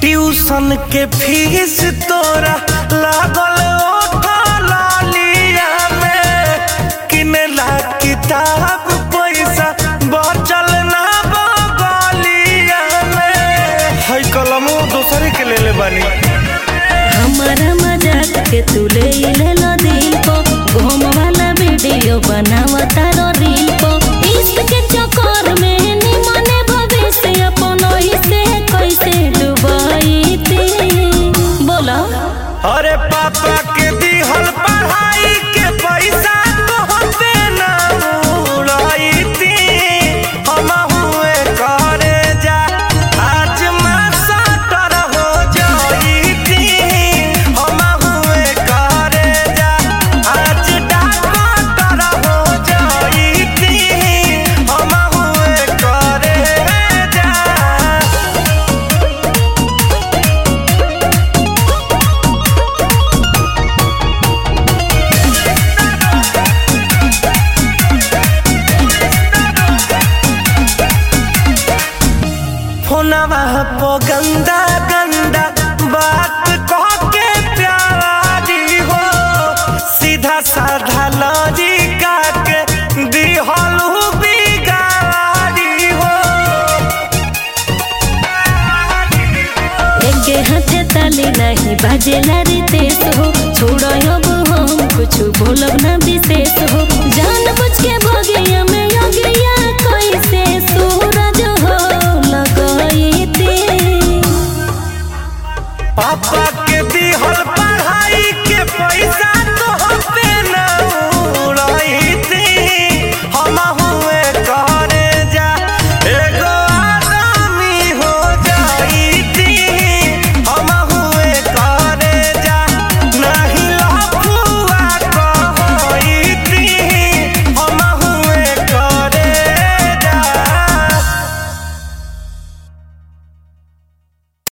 tuition के fees तोरा लागल ओठा लालिया में किनेला किताब पैसा बचल ना बगलिया में है कलमो दोसरे के ले ले बानी हमारा मजाक के तू ले ले लो दिल को घूम वाला वीडियो बनावा तारो रील को इश्क के चक्कर में निमने भविष्य अपन ही से कैसे डुबाई थी बोला अरे पापा के दिहल पढ़ाई के पैसा तोहते ना उड़ाई थी हम हुए करे जा आज मैं सटर हो जाई थी हम हुए करे जा आज डॉक्टर हो जाई थी हम हुए करे जा फोनवा पो गंदा गंदा बात कह के प्यारी हो सीधा साधा लॉजिका के दिहलू बिगाड़ी हो एके हाथे ताली नहीं बाजेला रितेश हो छोड़ो अब हम कुछ बोलब ना विशेष हो जान बुझ के भगिया